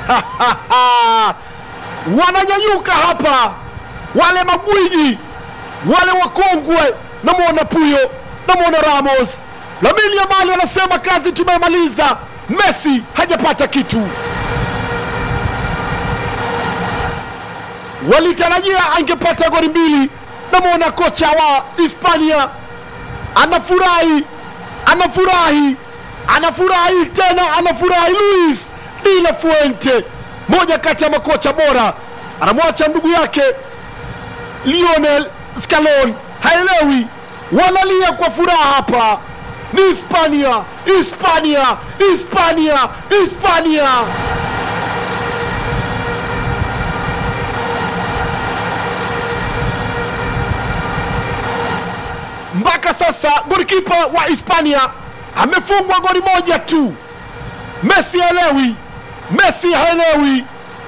wananyanyuka hapa wale magwiji wale wakongwe namwona puyo namwona ramos lamini yamali anasema kazi tumemaliza messi hajapata kitu walitarajia angepata goli mbili namwona kocha wa hispania anafurahi anafurahi anafurahi tena anafurahi luis de la fuente moja kati ya makocha bora anamwacha ndugu yake lionel scalon haelewi wanalia kwa furaha hapa ni hispania hispania hispania hispania mpaka sasa golikipa wa hispania amefungwa goli moja tu messi haelewi messi haelewi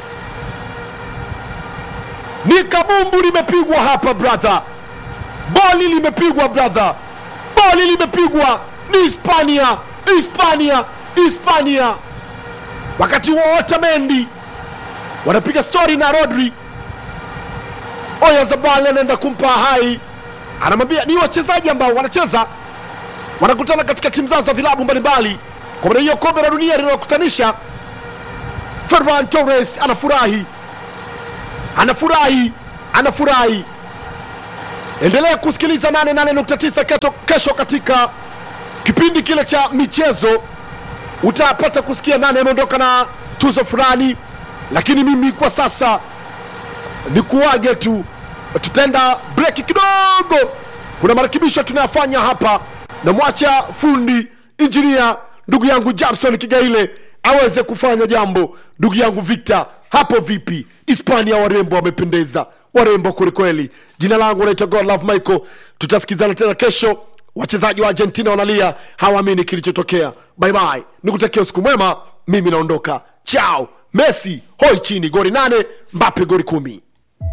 ni kabumbu limepigwa hapa brother boli limepigwa brother boli limepigwa ni hispania hispania hispania wakati huo otamendi wanapiga stori na rodri oyazabal anaenda kumpa hai anamwambia ni wachezaji ambao wanacheza wanakutana katika timu zao za vilabu mbalimbali kwa maana hiyo kombe la dunia linalokutanisha ferran torres anafurahi anafurahi anafurahi endelea kusikiliza 88.9 keto- kesho katika kipindi kile cha michezo utapata kusikia nani ameondoka na tuzo fulani lakini mimi kwa sasa ni kuage tu tutaenda breki kidogo kuna marekebisho tunayafanya hapa namwacha fundi injinia ndugu yangu japson kigaile aweze kufanya jambo ndugu yangu victor hapo vipi hispania warembo wamependeza warembo kwelikweli jina langu naitwa godlove michael tutasikizana tena kesho wachezaji wa argentina wanalia hawaamini kilichotokea baibai nikutakia usiku mwema mimi naondoka chao messi hoi chini gori nane mbape gori kumi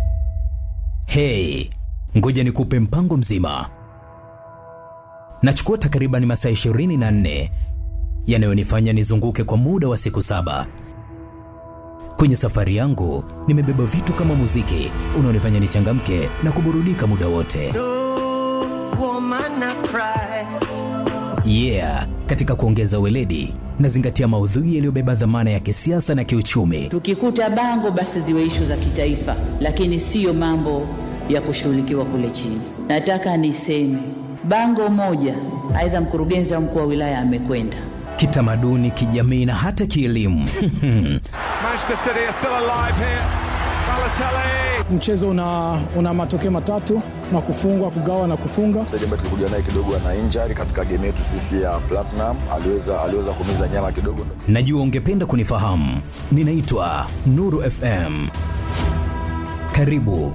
Hey, ngoja nikupe mpango mzima. Nachukua takriban masaa 24 yanayonifanya nizunguke kwa muda wa siku saba. Kwenye safari yangu nimebeba vitu kama muziki unaonifanya nichangamke na kuburudika muda wote. woman I cry. Yeah, katika kuongeza weledi nazingatia maudhui yaliyobeba dhamana ya kisiasa na kiuchumi. Tukikuta bango basi ziwe ishu za kitaifa, lakini siyo mambo ya kushughulikiwa kule chini. Nataka niseme bango moja, aidha mkurugenzi au mkuu wa wilaya amekwenda Kitamaduni, kijamii na hata kielimu. Manchester City are still alive here. Balotelli. mchezo una, una matokeo matatu na kufungwa kugawa na kufunga mchezaji ambaye tulikuja naye kidogo ana injury katika game yetu sisi ya Platinum, aliweza aliweza kumiza nyama kidogo. Najua ungependa kunifahamu. Ninaitwa Nuru FM. Karibu.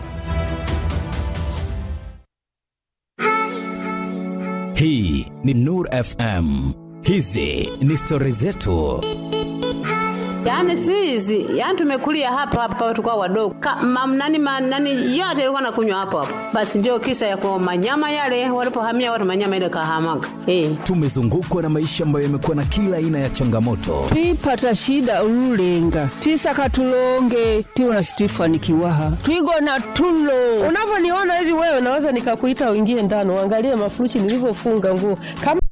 Hii ni Nuru FM. Hizi ni stori zetu. Yaani si hizi, yaani tumekulia hapa hapa tulikuwa wadogo. Ka, mam, nani, ma, nani yote ilikuwa nakunywa hapo hapo. Basi ndio kisa ya kwa manyama yale walipohamia watu manyama ile kahamaga. Eh. Tumezungukwa na maisha ambayo yamekuwa na kila aina ya changamoto, twipata shida ululenga twisaka tulonge tiwona situifanikiwaha twigona tulo unavyoniona hivi wewe naweza nikakuita uingie ndani uangalie mafuruchi nilivyofunga nguo kama